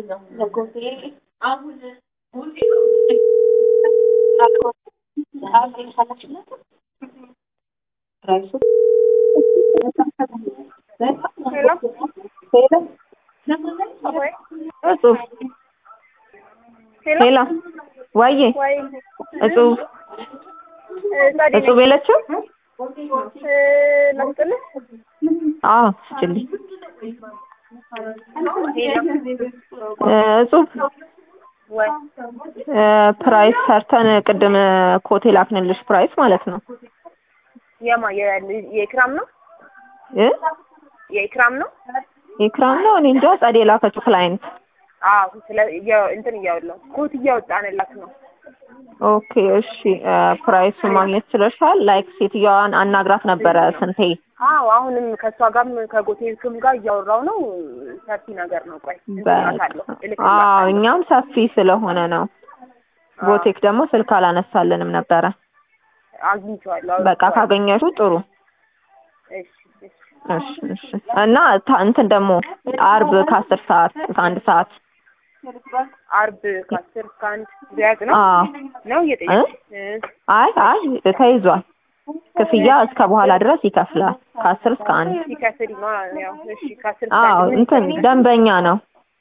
ሄሎ ወዬ እጹብ እጹብ የለችም? ላስጥልህ አዎ ስጭልኝ። እጹብ ወይ ፕራይስ ሰርተን ቅድም ኮቴ ላክንልሽ ፕራይስ ማለት ነው የማ የኢክራም ነው እ የኢክራም ነው ኢክራም ነው እኔ እንጃ ጸዴ ላከችው ክላይንት አዎ ስለ እያ- እንትን እያወለው ኮት እያወጣንላት ነው ኦኬ እሺ ፕራይሱ ማግኘት ችለሻል ላይክ ሴትዮዋን አናግራት ነበረ ስንቴ አዎ አሁንም ከእሷ ጋርም ከጎቴልክም ጋር እያወራው ነው ሰፊ ነገር ነው ቆይ እልክላታለሁ አዎ እልክላታለሁ እኛም ሰፊ ስለሆነ ነው ቦቴክ ደግሞ ስልክ አላነሳልንም ነበረ አግኝቼዋለሁ በቃ ካገኘሽው ጥሩ እሺ እሺ እሺ እሺ እና ታ- እንትን ደግሞ አርብ ከአስር ሰዓት እስከ አንድ ሰዓት አርብ ከአስር እስከ አንድ ቢያዝ ነው አዎ ነው እየጠየቅሽ አይ አይ ተይዟል ክፍያ እስከ በኋላ ድረስ ይከፍላል ከአስር እስከ አንድ ሲከፍል ነው ያው እሺ ከአስር እስከ አዎ አንድ ምን እንትን ይፈልጋል? ደንበኛ ነው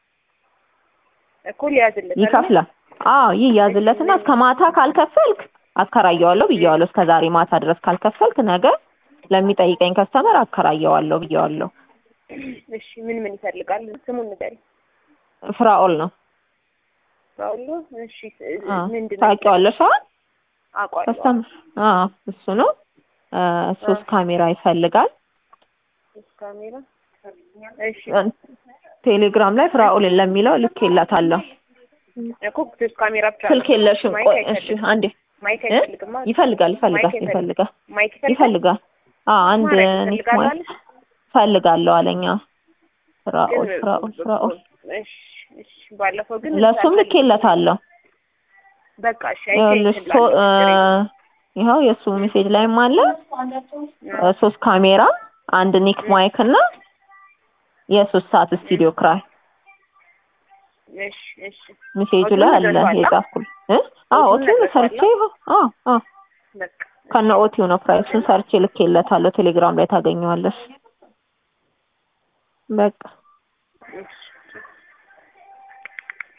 እኮ ሊያዝለት ይከፍላል አዎ ይያዝለትና እስከ ማታ ካልከፈልክ አከራየዋለሁ ብየዋለሁ እስከ ዛሬ ማታ ድረስ ካልከፈልክ ነገ ለሚጠይቀኝ ከስተመር አከራየዋለሁ ብየዋለሁ እሺ ምን ምን ይፈልጋል ስሙን ንገሪኝ ፍራኦል ነው ባውሎ እሺ አዎ ምንድን ነው ታውቂዋለሽ አይደል አውቀዋለሁ ከስተመር አዎ እሱ ነው እ ሶስት ካሜራ ይፈልጋል ሶስት ካሜራ እሺ ቴሌግራም ላይ ፍራኦል ለሚለው ልኬላታለሁ እኮ ሶስት ካሜራ ብቻ ነው። ስልክ የለሽም ማይክ ቆይ እሺ አይፈልግም። አንዴ ማይክ እ? አይፈልግም ማለት ይፈልጋል ይፈልጋል ማይክ አይፈልግም። ይፈልጋል ማይክ ይፈልጋል ይፈልጋል አዎ አንድ ማድረግ ኒክ ይፈልጋል ማይክ አለ? ፈልጋለሁ አለኛ ፍራኦል ግን ፍራኦል ፍራኦል እሺ እሺ ባለፈው ግን ለሱም ልኬለታለሁ በቃ እሺ አይቼ ይኸውልሽ እንትን ሶ- ላድርግ። እ ይኸው የእሱ ሜሴጅ ላይም አለ እ ሶስት ካሜራ አንድ ኒክ ማይክ እና የሶስት ሰዓት ስቱዲዮ ክራይ እሺ እሺ ሜሴጁ ኦቲውን ላይ አለ ነግረሽዋል? የጻፍኩል እ አዎ ኦቲውን ኦቲውን ነግረሽዋል? ሰርቼ ይኸው አዎ አዎ በቃ ከነ ኦቲው ነው ፕራይሱን ሰርቼ ልኬለታለሁ ቴሌግራም ላይ ታገኘዋለሽ በቃ እሺ